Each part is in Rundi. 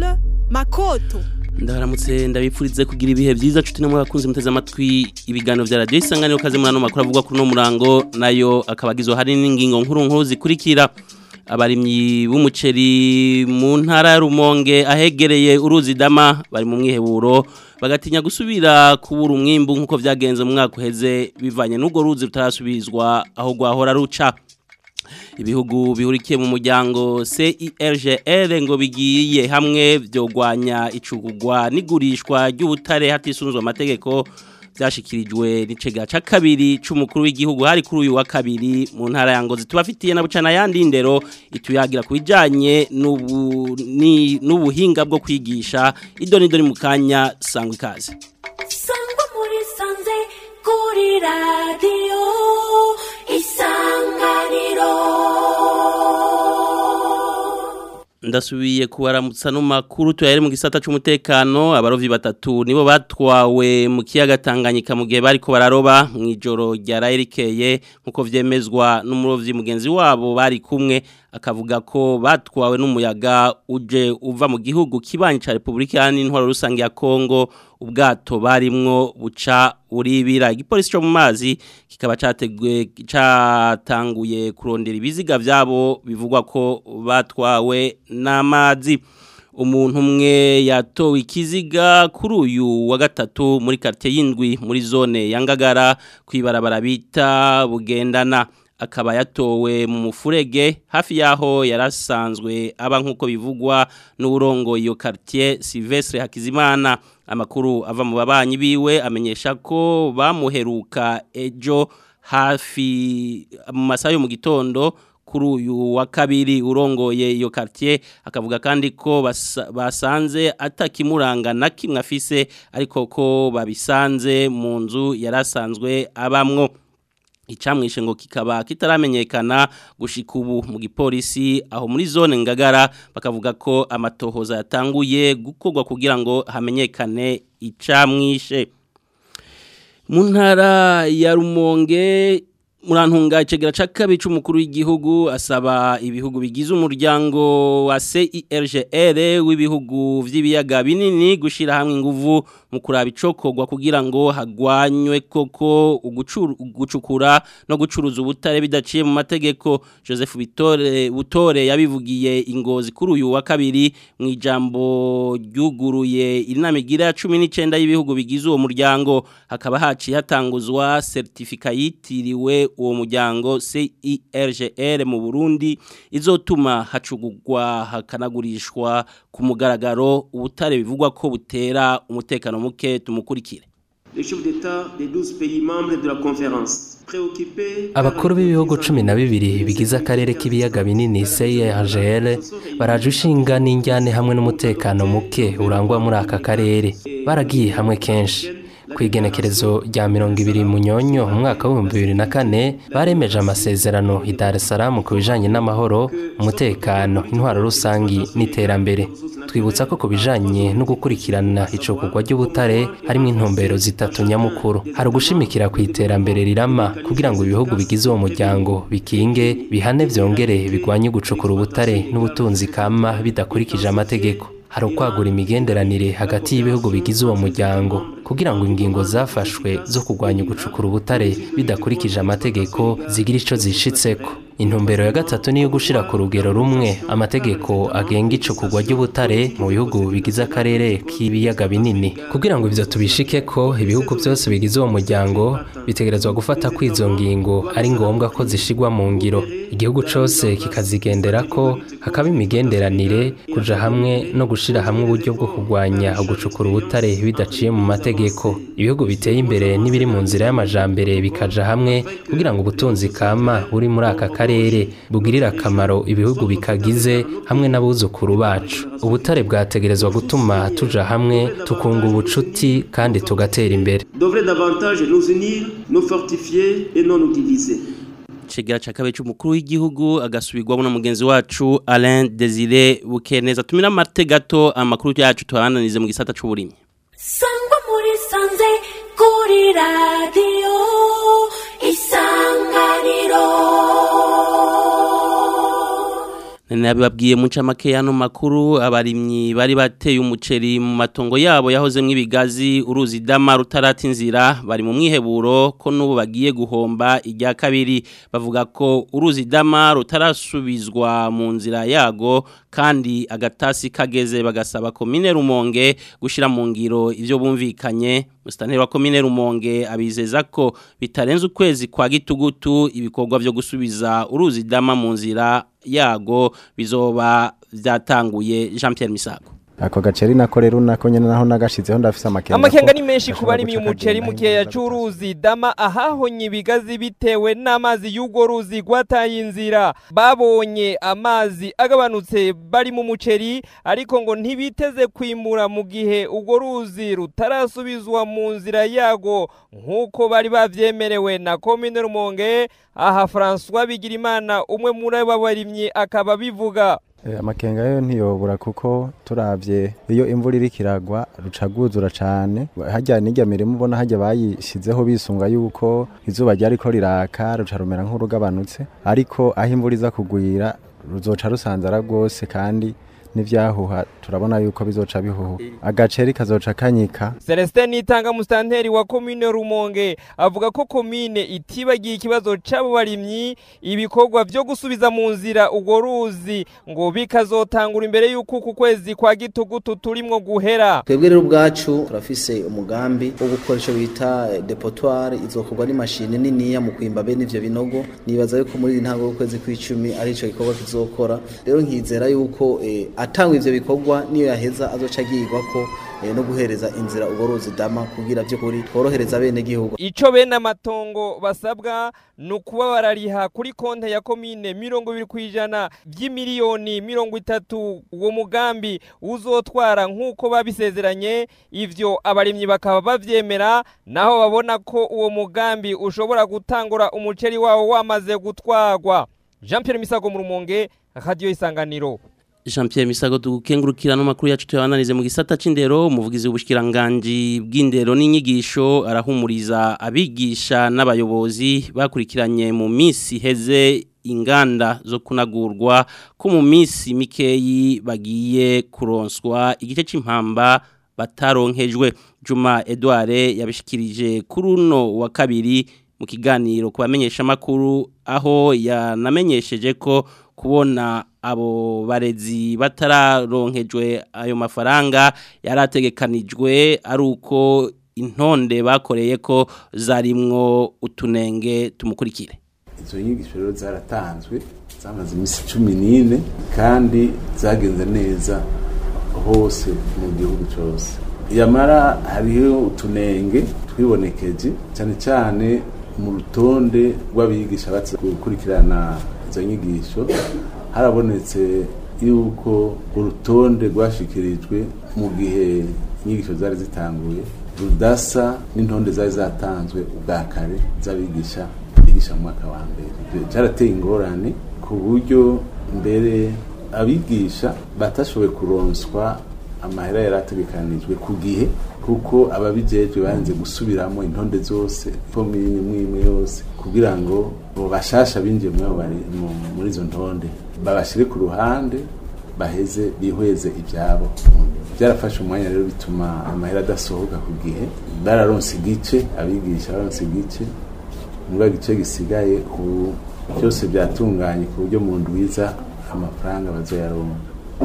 Charles Makoto ndabaramutse ndabipfurize kugira ibihe byiza nshuti namwe bakunze muteze amatwi ibiganiro vya radio isanganiro kaze muri ano makuru avugwa kuri no murango nayo akabagizwe hari n'ingingo nkuru nkuru zikurikira abarimyi b'umuceri mu ntara ya Rumonge ahegereye uruzi dama bari mu mwiheburo bagatinya gusubira kubura umwimbu nkuko vyagenze mu mwaka uheze bivanye n'ubwo ruzi rutarasubizwa aho gwahora ruca ibihugu bihurikiye mu muryango CIRGL ngo bigiye hamwe byogwanya icugugwa n'igurishwa ry'ubutare hatisunzwe amategeko byashikirijwe n'icega ca kabiri c'umukuru w'igihugu hari kuri uyu wa kabiri mu ntara ya Ngozi tubafitiye na bucana yandi ndero ituyagira kubijanye n'ubu ni n'ubuhinga bwo kwigisha idoni doni mu kanya sangwa ikaze sangwa muri sanze kuri radiyo isanganiro ndasubiye kubaramutsa no makuru tuyare mu gisata c'umutekano abarovyi batatu nibo batwawe mu kiyaga Tanganyika mu gihe bariko bararoba mu ijoro rya Rairikeye nkuko vyemezwa n'umurovyi mugenzi wabo bari kumwe akavuga ko batwawe n'umuyaga uje uva mu gihugu kibanyi ca Republika y'Intwaro rusange ya Kongo ubwato barimwo buca uribira igipolisi cyo mu mazi kikaba categwe catanguye kurondera ibiziga vyabo bivugwa ko batwawe n'amazi umuntu umwe yatowe ikiziga kuri uyu wa gatatu muri quartier y'indwi muri zone ya Ngagara kwibarabara bita bugendana akaba yatowe mu mufurege hafi yaho yarasanzwe aba nkuko bivugwa n'urongo iyo quartier Silvestre Hakizimana amakuru ava mu babanyi biwe amenyesha ko bamuheruka ejo hafi mu masaha yo mu gitondo kuri uyu wa kabiri urongoye iyo quartier akavuga kandi ko basa, basanze atakimuranga na kimwe afise ariko ko babisanze mu nzu yarasanzwe abamwo icamwishe ngo kikaba kitaramenyekana gushika ubu mu gipolisi aho muri zone ngagara bakavuga ko amatohoza yatanguye gukorwa kugira ngo hamenyekane icamwishe mu ntara ya Rumonge murantunga icegera ca kabiri c'umukuru w'igihugu asaba ibihugu bigize umuryango wa CIRGL w'ibihugu vy'ibiyaga binini gushira hamwe inguvu mu kuraba icokorwa kugira ngo hagwanywe koko ugucukura no gucuruza ubutare bidaciye mu mategeko Joseph Bitore Butore yabivugiye ingozi kuri uyu wa kabiri mu ijambo ryuguruye inama igira 19 y'ibihugu bigize uwo muryango hakaba haci hatanguzwa certificate yitiriwe uwo muryango CIRGL mu Burundi izotuma hacugurwa hakanagurishwa ku mugaragaro ubutare bivugwa ko butera umutekano muke tumukurikire abakuru b'ibihugu cumi na bibiri bigize akarere k'ibiyaga binini CIRGL baraje ushinga n'injyane hamwe n'umutekano muke urangwa muri aka karere baragiye hamwe kenshi ku igenekerezo rya mirongo ibiri munyonyo mu mwaka w'ibihumbi bibiri na kane baremeje amasezerano i Dar es Salaam ku bijanye n'amahoro umutekano intwaro rusangi n'iterambere twibutsa ko ku bijanye no gukurikirana icokogwa ry'ubutare harimo intumbero zitatu nyamukuru hari ugushimikira ku iterambere rirama kugira ngo ibihugu bigize uwo muryango bikinge bihane vyongere bigwanye gucukura ubutare n'ubutunzi kama bidakurikije amategeko hari ukwagura imigenderanire hagati y'ibihugu bigize uwo muryango kugira ngo ingingo zafashwe zo kurwanya gucukura ubutare bidakurikije amategeko zigira ico zishitseko intumbero ya gatatu niyo gushira ku rugero rumwe amategeko agenga icukugwa ry'ubutare mu bihugu bigize akarere k'ibiyaga binini kugira ngo ivyo tubishike ko ibihugu byose bigize uwo muryango bitegerezwa gufata ko izo ngingo ari ngombwa ko zishigwa mu ngiro igihugu cose kikazigendera ko hakaba imigenderanire kuja hamwe no gushira hamwe uburyo bwo kurwanya gucukura ubutare bidaciye mu mategeko ibihugu biteye imbere n'ibiri mu nzira y'amajambere bikaja hamwe kugira ngo ubutunzi kama buri muri aka karere bugirira akamaro ibihugu bikagize hamwe n'abuzukuru bacu ubutare bwategerezwa gutuma tuja hamwe tukunga ubucuti kandi tugatera imbere devrait davantage nous unir, nous fortifier et non nous diviser. Chegera cha kabiri c'umukuru w'igihugu agasubirwamo na mugenzi wacu Alain Desire Bukeneza tumira amate gato amakuru yacu tuhananize mu gisata c'uburimyi sangwa muri sanze kuri radiyo isanganiro nabibabwiye mu ncamake y'ano makuru abarimyi bari bateye umuceri mu matongo yabo yahozemo ibigazi uruzi dama rutarata inzira bari mu mwiheburo ko n'ubu bagiye guhomba irya kabiri bavuga ko uruzi dama rutarasubizwa mu nzira yago kandi agatasi kageze bagasaba komine rumonge gushyira mu ngiro ibyo bumvikanye musitanteri wa komine rumonge abizeza ko bitarenze ukwezi kwa gitugutu ibikorwa byo gusubiza uruzi dama mu nzira yago bizoba byatanguye Jean Pierre Misago ako gaceri nako rero nako nyene naho nagashizeho ndafise amakenga amakenga ni menshi ku bari mu muceri mu gihe c'uruzi dama ahahonye ibigazi bitewe n'amazi y'urwo ruzi rwataye inzira babonye amazi agabanutse bari mu muceri ariko ngo ntibiteze kwimura mu gihe urwo ruzi rutarasubizwa mu nzira yago nk'uko bari bavyemerewe na komine rumonge aha François Bigirimana umwe muri abo barimyi akaba bivuga amakenga yo ntiyobura kuko turavye iyo imvura iriko iragwa ruca rwuzura cane harya n'irya mirimo ubona harya bayishizeho bisunga yuko izuba ryariko riraka ruca rumera nk'urugabanutse ariko aho imvura iza kugwira ruzoca rusanzara rwose kandi n'ivyahuha turabona yuko bizoca bihuha agaceri kazoca kanyika Celestin Nitanga mustanteri wa komine Rumonge avuga ko komine itibagiye ikibazo c'abo barimyi ibikorwa vyo gusubiza mu nzira urwo ruzi ngo bikazotangura imbere y'uko ku kwezi kwa gitugutu turimwo guhera twebwe rero ubwacu turafise umugambi wo gukora ico bita depotoire izokorwa n'imashini niniya mu kwimba bene ivyo binogo nibaza yuko muri intango y'ukwezi kw'icumi ari ico gikorwa kizokora rero nkizera yuko eh, atangwa ivyo bikorwa niyo yaheza azoca agirwa ko eh, no guhereza inzira urwo ruzi dama kugira vy'ukuri tworohereza bene gihugu ico bene amatongo basabwa ni ukuba barariha kuri konte ya komine mirongo ibiri kw'ijana vy'imiliyoni mirongo itatu uwo mugambi uzotwara nk'uko babisezeranye ivyo abarimyi bakaba bavyemera naho babona ko uwo mugambi ushobora gutangura umuceri wawo wamaze gutwarwa Jean Pierre Misago mu Rumonge Radio Isanganiro Jean Pierre Misago tugukengurukira no makuru yacu tuyananize mu gisata c'indero umuvugizi w'ubushikiranganje bw'indero n'inyigisho arahumuriza abigisha n'abayobozi bakurikiranye mu misi heze inganda zo kunagurwa ko mu misi mikeyi bagiye kuronswa igice c'impamba bataronkejwe Juma Edouard yabishikirije kuri uno wa kabiri mu kiganiro kubamenyesha makuru aho yanamenyesheje ko kubona abo barezi batararonkejwe ayo mafaranga yarategekanijwe ari uko intonde bakoreye ko zarimwo utunenge tumukurikire izo nyigisho rero zaratanzwe zamaze iminsi cumi n'ine kandi zagenze neza hose mu gihugu cyose yamara hariho utunenge twibonekeje cyane cyane mu rutonde rw'abigisha batse gukurikirana izo nyigisho harabonetse yuko urutonde rwashikirijwe mu gihe inyigisho zari zitanguye rudasa n'intonde zari zatanzwe ubwa kare z'abigisha bigisha mu mwaka wa mbere byarateye ingorane ku buryo mbere abigisha batashoboye kuronswa amahera yari ategekanijwe ku gihe kuko ababijejwe banze gusubiramo intonde zose komini imwe imwe yose kugira ngo bo bashasha binjiye muri izo ntonde babashire ku ruhande baheze bihweze ibyabo byarafashe umwanya rero bituma amahera adasohoka ku gihe bararonse igice abigisha baronse igice muri gice gisigaye ubu byose byatunganye ku buryo mu ndwiza amafaranga bazoyaronka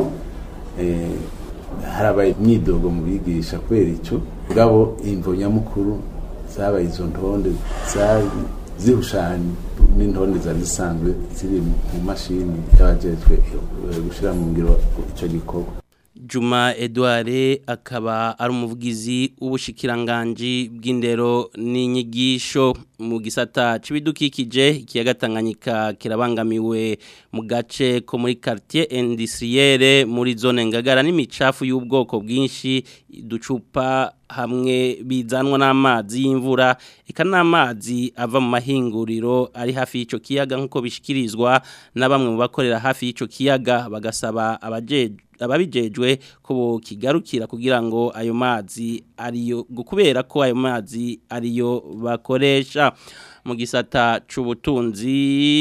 harabaye imyidogo mu bigisha kubera icyo bwabo imvo nyamukuru zabaye izo ntonde zari zihushanye n'intonde zari zisanzwe ziri mu mashini y'abajejwe gushyira mu ngiro icyo gikorwa Juma Edouard akaba ari umuvugizi w'ubushikiranganje bw'indero n'inyigisho mu gisata c'ibidukikije ikiyaga Tanganyika kirabangamiwe mu gace ko muri quartier industrielle muri zone ngagara n'imicafu y'ubwoko bwinshi ducupa hamwe bizanwa n'amazi y'imvura eka n'amazi ava mu mahinguriro ari hafi y'ico kiyaga nk'uko bishikirizwa na bamwe mu bakorera hafi y'ico kiyaga bagasaba abajeje ababijejwe ko kigarukira kugira ngo ayo mazi ariyo kubera ko ayo mazi ariyo bakoresha mu gisata c'ubutunzi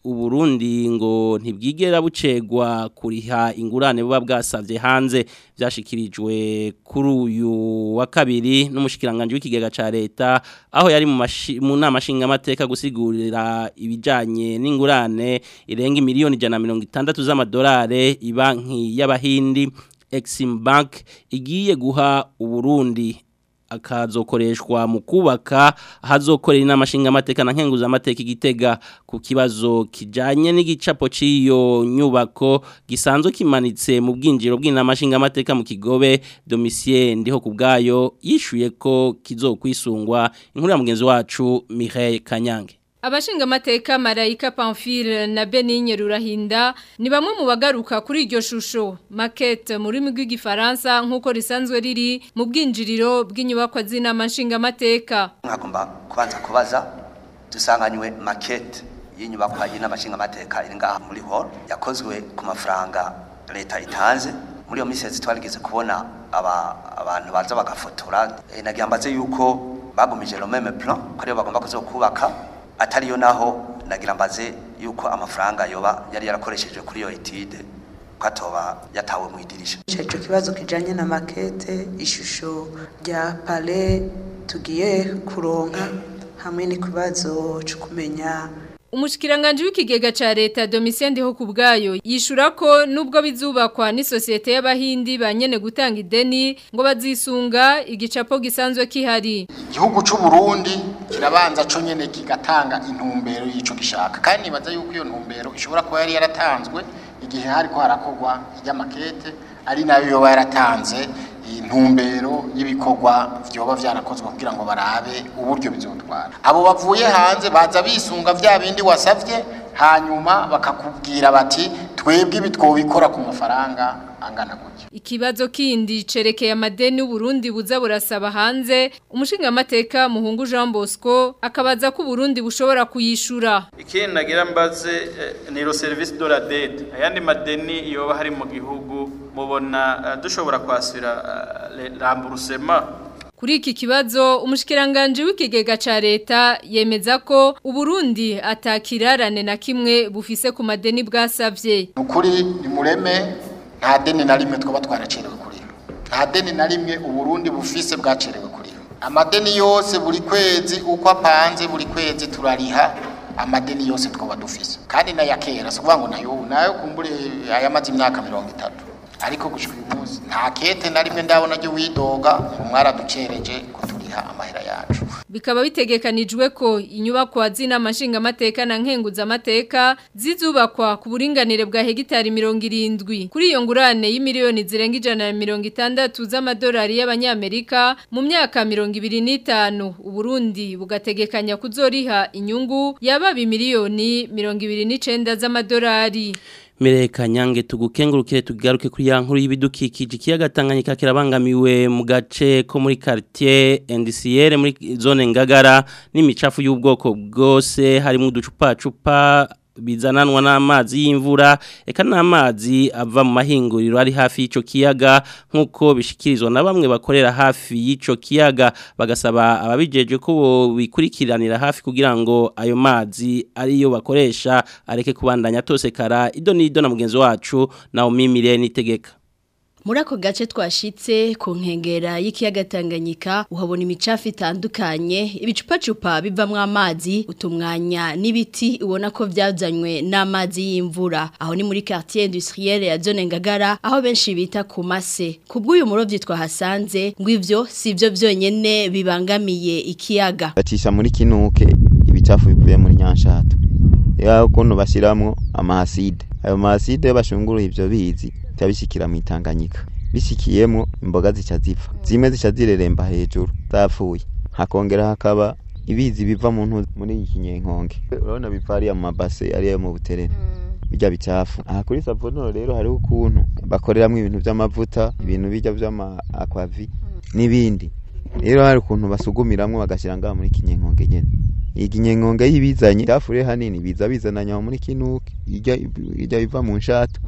uburundi ngo ntibwigera bucegwa kuriha ingurane buba bwasavye hanze byashikirijwe kuri uyu wa kabiri n'umushikiranganje w'ikigega ca leta aho yari mu mashi- mu nama nshingamateka gusigurira ibijanye n'ingurane irenga miliyoni ijana na mirongo itandatu z'amadolari ibanki y'abahindi Exim Bank igiye guha uburundi akazokoreshwa mu kubaka ahazokorera inama nshingamateka na nkenguzamateka igitega ku kibazo kijanye n'igicapo c'iyo nyubako gisanzwe kimanitse mu bwinjiro bw'inama nshingamateka mu kigobe Domitien ndiho ku bwayo yishuye ko kizokwisungwa inkuru ya mugenzi wacu Mireille Kanyange Abashinga amateka Marayika Pamphile na Benigne Rurahinda ni bamwe mu bagaruka kuri iryo shusho maquette mu rurimi rw'igifaransa nk'uko risanzwe riri mu bwinjiriro bw'inyubakwa z'inama nshinga amateka mwagomba kubanza kubaza dusanganywe makete y'inyubakwa y'inama nshingamateka iri ngaha muri hall yakozwe ku mafaranga leta itanze muri iyo minsi yose twarigeze kubona aba, abantu baza bagafotora e, nagira mbaze yuko bagumije le même plan ko ariyo bagomba kuzokubaka atariyo naho nagira mbaze yuko amafaranga yoba yari yarakoresheje kuri iyo etide ko atoba yatawe mu idirisha ico kibazo kijanye na makete ishusho rya pale tugiye kuronka hamwe n'ikibazo cyo kumenya Umushikiranganje w'ikigega ca leta Domitien Ndiho ku bwayo yishura ko nubwo bizubakwa ni societe y'abahindi banyene gutanga ideni ngo bazisunga igicapo gisanzwe kihari igihugu c'u Burundi kirabanza co nyene kigatanga intumbero y'ico gishaka kandi nibaza yuko iyo ntumbero ishobora kuba yari yaratanzwe igihe hariko harakorwa ry'amakete ari nayo yoba yaratanze intumbero y'ibikorwa vyoba vyarakozwe kugira ngo barabe uburyo bizotwara abo bavuye hanze baza bisunga vya bindi wasavye hanyuma bakakubwira bati twebwe ibi twobikora ku mafaranga angana gutya Ikibazo kindi cerekeye amadeni Burundi buza burasaba hanze umushinga amateka muhungu Jean Bosco akabaza ko Burundi bushobora kuyishura ikindi nagira mbaze eh, ni ro service de la dette ayandi madeni yoba hari mu gihugu mubona eh, dushobora kwasira uh, remboursement Kuri iki kibazo umushikiranganje w'ikigega ca leta yemeza ko Uburundi atakirarane na kimwe bufise ku madeni bwasavye ukuri ni mureme nta deni na rimwe twaba twaracerewe kuriho nta deni na rimwe uburundi bufise bwacerewe kuriho amadeni yose buri kwezi uko apanze buri kwezi turariha amadeni yose twaba dufise kandi n'aya kera si ukuvuga ngo nayo nayo kumbure ayamaze imyaka mirongo itatu ariko gushika uyu munsi nta kete na rimwe ndabona ryo widoga ngo mwaraducereje kuturiha amahera yacu bikaba bitegekanijwe ko inyubakwa z'inama nshingamateka na nkenguzamateka zizubakwa ku buringanire bwa hegitari mirongo irindwi kuri iyo ngurane y'imiliyoni zirenga ijana na mirongo itandatu z'amadolari y'abanyamerika mu myaka mirongo ibiri n'itanu uburundi bugategekanya kuzoriha inyungu yaba miliyoni mirongo ibiri n'icenda z'amadolari Mireka nyange tugukengurukire tugaruke kuri ya nkuru y'ibidukikije ikiyaga Tanganyika kirabangamiwe mu gace ko muri quartier NDCR muri zone ngagara n'imicafu y'ubwoko bwose harimo uducupa cupa bizananwa n'amazi y'imvura eka n'amazi ava mu mahinguriro ari hafi y'ico kiyaga nk'uko bishikirizwa na bamwe bakorera hafi y'ico kiyaga bagasaba ababijeje ko bikurikiranira hafi kugira ngo ayo mazi ariyo bakoresha areke kubandanya tosekara ido n'ido na mugenzi wacu Naomi Mirene itegeka Muri ako gace twashitse ku nkengera y'ikiyaga Tanganyika uhabona imicafu itandukanye ibicupacupa bivamwo amazi utumwanya n'ibiti ubona ko byazanywe n'amazi y'imvura aho ni muri quartier industrielle ya zone ngagara aho benshi bita ku mase kubw'uyu murovyi twahasanze ngo ivyo sivyo vyonyene bibangamiye ikiyaga bacisha muri kinuke ibicafu bivuye muri nyanshato ya ukuntu bashiramwo amahaside ayo mahaside yo bashunguruye ivyo bizi tabishikira mu itanganyika bishikiyemo imboga zica zipfa zimwe zica zireremba hejuru zapfuye hakongera hakaba ibizi biva mu ntu muri iki kinyenkonge urabona biva ariya mu mabase ariyo mu buterere bijya bicafu aha kuri savonoro rero hariho ukuntu bakoreramo ibintu by'amavuta ibintu bijya by'ama aquavi n'ibindi rero hari ukuntu basugumiramwo bagashyira ngaha muri kinyenkonge nyene iyi kinyenkonge y'ibizanye cyafure hanini biza bizananya muri kinuke ijya ijya biva mu nshato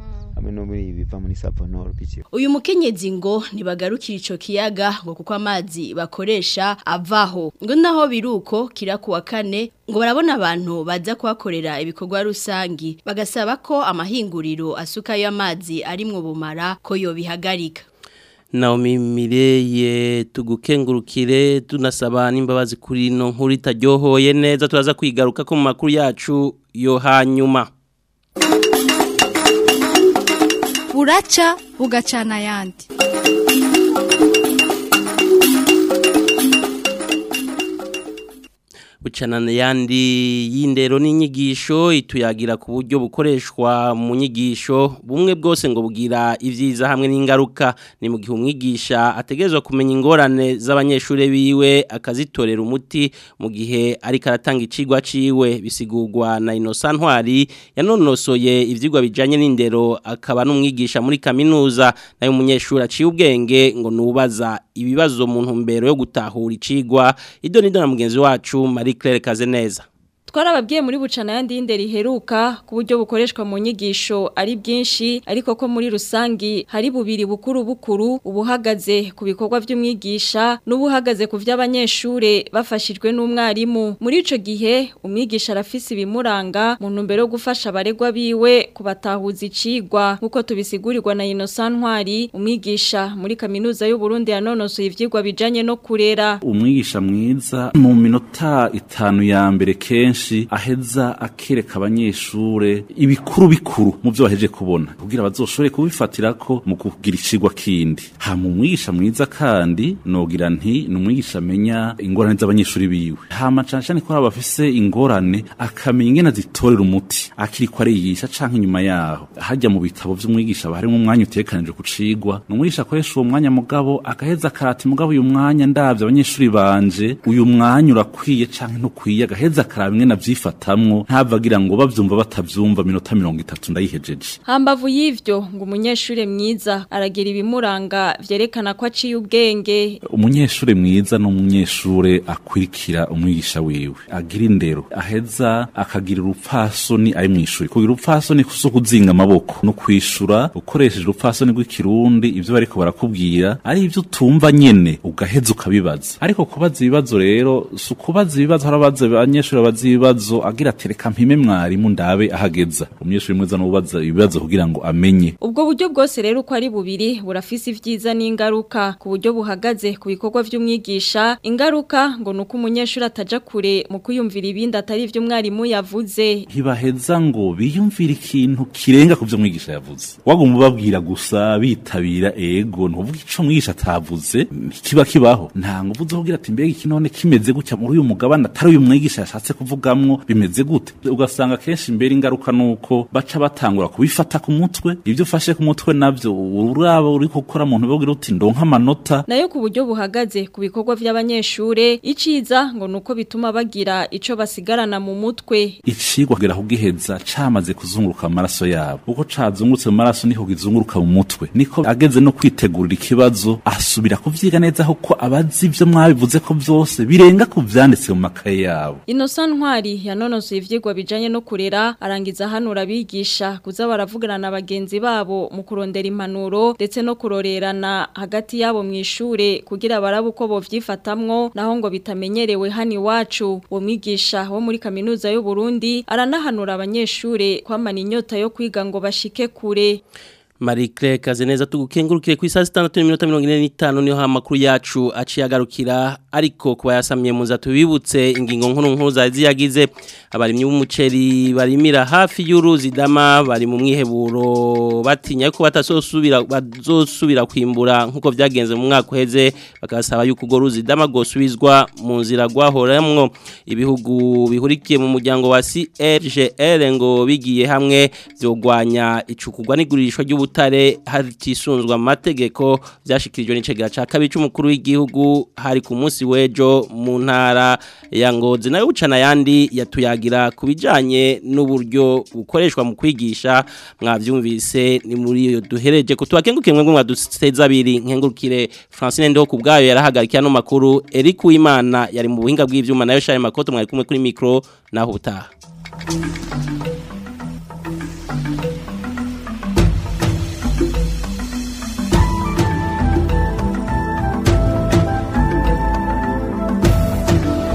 hamwe no muri biva muri savonoro biciye uyu mukenyezi ngo ntibagarukira ico kiyaga ngo kuko amazi bakoresha avaho ngo naho biruko kira kuwa kane ngo barabona abantu baza kuhakorera ibikorwa rusangi bagasaba ko amahinguriro asukayo amazi arimwo bumara ko yobihagarika Naomi Mireye tugukengurukire tunasaba n'imbabazi kuri no nkuru itaryohoye neza turaza kwigaruka ko mu makuru yacu yo hanyuma buraca bugacana ayandi bucana yandi y'indero n'inyigisho ituyagira ku buryo bukoreshwa mu nyigisho bumwe bwose ngo bugira ibyiza hamwe n'ingaruka ni mu gihe umwigisha ategerezwa kumenya ingorane z'abanyeshuri biwe akazitorera umuti mu gihe ariko aratanga icigwa ciwe bisigurwa na Innocent Ntwari yanonosoye ivyigwa bijanye n'indero akaba n'umwigisha muri kaminuza nayo umunyeshuri aciye ubwenge ngo nubaza ibibazo mu ntumbero yo gutahura icigwa ido nido na mugenzi wacu Marie Claire Kazeneza twarababwiye muri bucana yandi y'indero iheruka ku buryo bukoreshwa mu nyigisho ari bwinshi ariko ko muri rusangi hari bubiri bukuru bukuru ubuhagaze ku bikorwa by'umwigisha n'ubuhagaze ku by'abanyeshure bafashijwe n'umwarimu muri ico gihe umwigisha arafise ibimuranga mu ntumbero yo gufasha abaregwa biwe kubatahuza icigwa nk'uko tubisigurirwa na Innocent Ntwari umwigisha muri kaminuza y'u Burundi yanonosoye ivyigwa bijanye no kurera umwigisha mwiza mu minota itanu ya mbere kenshi aheza akereka abanyeshure ibikuru bikuru mu byo baheje kubona kugira bazoshobore kubifatira ko mu kugira icigwa kindi hama umwigisha mwiza kandi nogira nti ni umwigisha amenya ingorane z'abanyeshuri biwe hama cane cane ko haba bafise ingorane akamenya ingene zitorera umuti akiri ko ariyigisha canke inyuma yaho hajya mu bitabo vy'umwigisha baharimwo umwanya utekanije ku cigwa ni umwigisha akoresha uwo mwanya mugabo agaheza akarata mugabo uyu mwanya ndavye abanyeshuri banje uyu mwanya urakwiye canke ntukwiye agaheza akaraba ingene avyifatamwo ntavagira ngo bavyumva batavyumva minota mirongo itatu ndayihejeje hambavu y'ivyo ngo umunyeshure mwiza aragira ibimuranga vyerekana ko aciye ubwenge umunyeshure mwiza ni umunyeshure akurikira umwigisha wiwe agira indero aheza akagira urupfasoni ari mw'ishuri kugira urupfasoni so kuzinga amaboko no kwishura ukoresheje urupfasoni rw'ikirundi ivyo bariko barakubwira ari ivyo utumva nyene ugaheza ukabibaza ariko kubaza ibibazo rero si ukubaza ibibazo harabaza abanyeshure babaza ibibazo agira atereka mpime mwarimu ndabe ahageza umunyeshure mwiza no ubaza ibibazo kugira ngo amenye ubwo buryo bwose rero uko ari bubiri burafise ivyiza n'ingaruka ku buryo buhagaze ku bikorwa vy'umwigisha ingaruka ngo nuko umunyeshure ataja kure mu kwiyumvira ibindi atari ivyo umwarimu yavuze ntibaheza ngo biyumvire ikintu kirenga ku vyo mwigisha yavuze waguma ubabwira gusa bitabira ego ntuvuga ico mwigisha atavuze kiba kibaho nta nguvu zo kugira ati mbega iki none kimeze gutya muri uyu mugabane atari uyu mwigisha yashatse kuvugamwo bimeze gute ugasanga kenshi imbere ingaruka nuko baca batangura kubifata ku mutwe ivyo ufashe ku mutwe navyo uraba uri gukora mu ntumbero uti ndonka amanota nayo ku buryo buhagaze ku bikorwa vy'abanyeshure iciza ngo nuko bituma bagira ico basigarana mu mutwe icigwa kugera kugiheza camaze kuzunguruka amaraso yabo uko cazungurutse mu maraso niho gizunguruka mu mutwe niko ageze no kwitegurira ikibazo asubira kuvyiga neza kuko abazi ivyo mwabivuze ko vyose birenga ku vyanditse mu makaye yabo Innocent Ntwari yanonosoye ivyigwa bijanye no kurera arangiza hanura abigisha kuza baravugana na bagenzi babo mu kurondera impanuro ndetse no kurorerana hagati yabo mu ishure kugira barabe uko bovyifatamwo naho ngo bitamenyerewe hani wacu uwo mwigisha wo muri kaminuza y'u Burundi aranahanura abanyeshure kwamana inyota yo kwiga ngo bashike kure Marie Claire Kazeneza tugukengurukire ku isaha 6:45 niho amakuru yacu aciye agarukira ariko kuba yasamye muza tubibutse ingingo nkuru nkuru zaziyagize abarimyi b'umuceri barimira hafi y'uruzi dama bari mu mwiheburo batinya ko batasosubira bazosubira kwimbura nkuko vyagenze mu mwaka uheze bakasaba yuko go ruzi dama gosubizwa mu nzira gwahoramwo ibihugu bihurikiye mu muryango wa CRGL ngo bigiye hamwe vyogwanya icukugwa n'igurishwa ry'ubu butare hatisunzwe amategeko byashikirijwe n'icegera ca kabiri c'umukuru w'igihugu hari ku munsi wejo mu ntara ya Ngozi nayo ucana yandi yatuyagira kubijanye n'uburyo bukoreshwa mu kwigisha mwavyumvise ni muri iyo duhereje kutubakenguke mwe mwaduteza abiri nkengurukire Francine Ndo kubgayo yarahagarikiye no makuru Eric Uwimana yari mu buhinga bw'ivyuma nayo Charles Makoto mwari kumwe kuri micro naho utaha